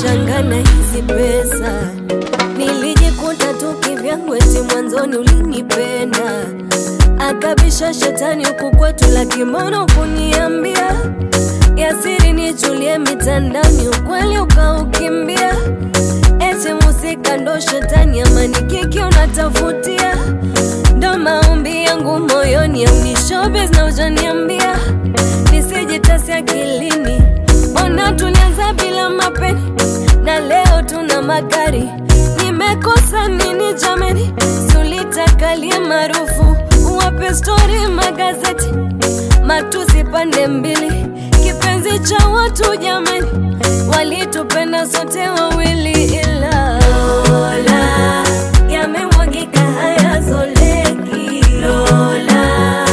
nashangana hizi pesa nilijikuta tu kivyangu eti mwanzoni ulinipenda akabisha shetani huku kwetu la kimono kuniambia yasiri nichulie mitandani ukweli ukaukimbia eti musika ndo shetani amani kiki unatafutia ndo maombi yangu moyoni aunishobes na ujaniambia nisijitasi akilini ona tulianza bila mapeni na leo tuna magari nimekosa nini jameni sulitakalie maarufu wape stori magazeti matusi pande mbili kipenzi cha watu jameni walitupenda sote wawili ila Lola yamemwagika hayazoleki Lola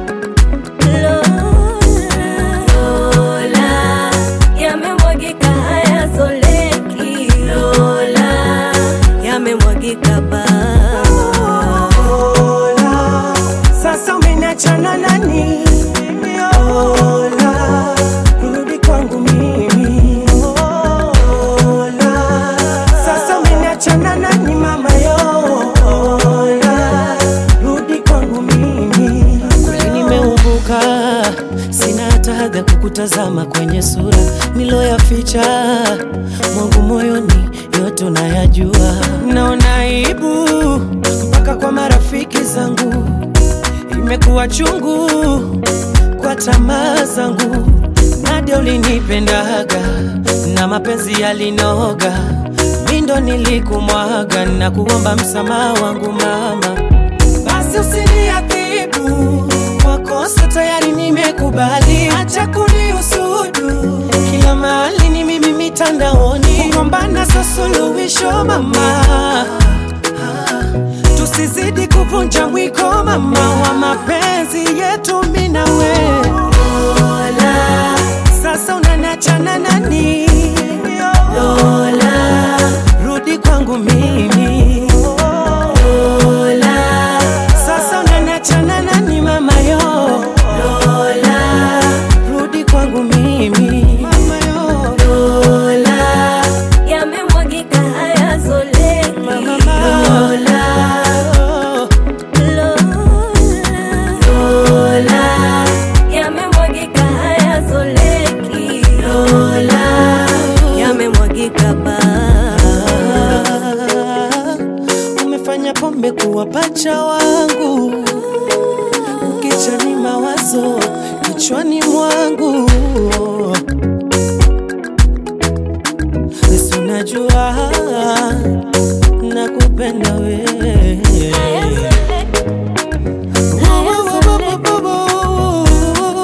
Lola yamemwagika hayazoleki Lola yamemwagika ba Lola, sasa umeniachana nani? Lola, rudi kwangu mimi. Lola, sasa umeniachana nani mama yo? Lola, rudi kwangu mimi. Kweli nimeumbuka, sina hata haga kukutazama kwenye sura niloyaficha mwangu moyoni, yote unayajua. Naona aibu mpaka kwa marafiki zangu, imekuwa chungu kwa tamaa zangu. Nadia ulinipendaga na mapenzi yalinoga, mi ndo nilikumwaga na kuomba msamaha wangu mama basi usiniadhibu kwa kosa tayari nimekubali, acha kunihusudu kila mahali ni mimi mitandaoni, kugombana sio suluhisho mama, tusizidi kuvunja mwiko mama wa mapenzi yetu mimi na wewe. Lola, sasa unaniachana nani? Lola, rudi kwangu mimi. Lola, sasa unaniachana nani mama yo? Lola, rudi kwangu mimi. Mama yo. Lola, yamemwagika hayazoleki mama, mama. Lola Lola yamemwagika hayazoleki Lola yamemwagika ba umefanya pombe kuwa pacha wangu, ukicha ni mawazo kichwani mwangu. Basi unajua nakupenda wewe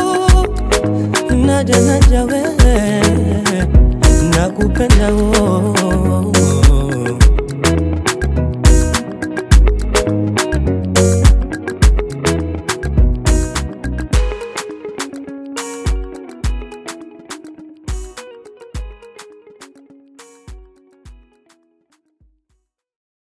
Naja naja wewe nakupenda wewe